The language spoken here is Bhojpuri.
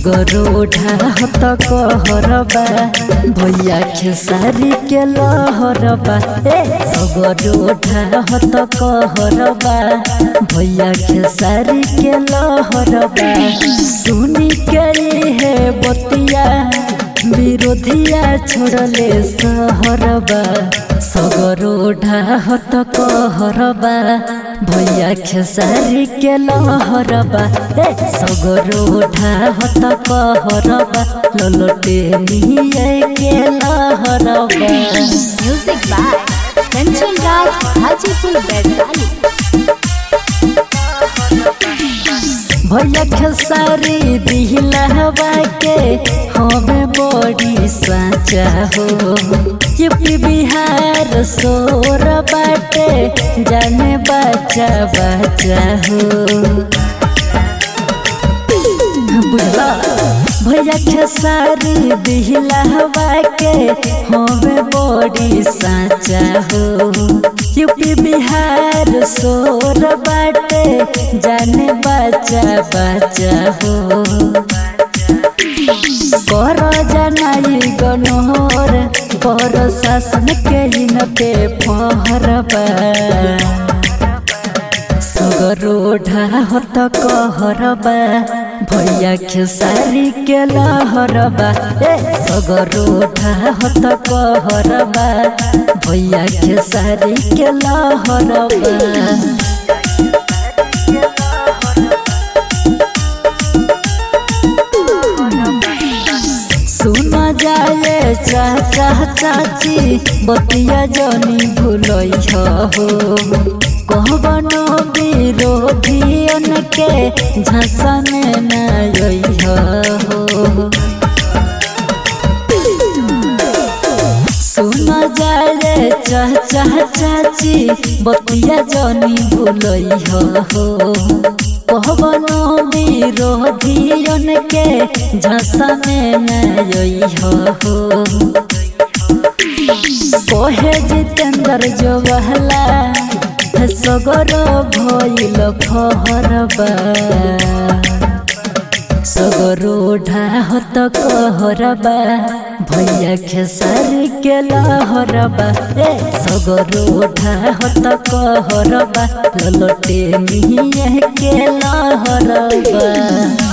सगरोढा हत कहरबा भैया खेसारी के लहरबा ए सगरोढा हत कहरबा भैया खेसारी के लहरबा सुनी के है बतिया विरोधिया छोड़ले सहरबा सगरोढा हत कहरबा भैया खेसारी के लहरबा ए सगरोढा हत कहरबा ललटे निये के लहरबा Music by Kanchan Raj, Hajipur, Baidali. भैया खेसारी दिहलहबा के हमें बड़ी साचा हो यूपी बिहार सोर बाटे जाने बच्चा बच्चा हो बुझला भैया खेसारी दिहलहबा के हमें बड़ी साचा हो यूपी बिहार सोर बाटे जाने बच्चा बच्चा हो कर जनाई गनोर पर शासन के इन पे फहरबा सगरोढा हत कहरबा भैया खेसारी के लहरबा ए सगरोढा हत कहरबा भैया खेसारी के लहरबा सुन जाए चाचा चाची बतिया जनी भूलई हो कहबनो विरोधियन के झसन नई हो सुन जाए चाचा चाची बतिया जनी भूलई हो कहबनो विरोधियन के झसन नई हो कोहे जितेंद्र जो बहला सगर भइल फहरबा सगरोढा हत कहरबा भैया खेसारी के लहरबा ए सगरोढा हत कहरबा ललटे मिहे के लहरबा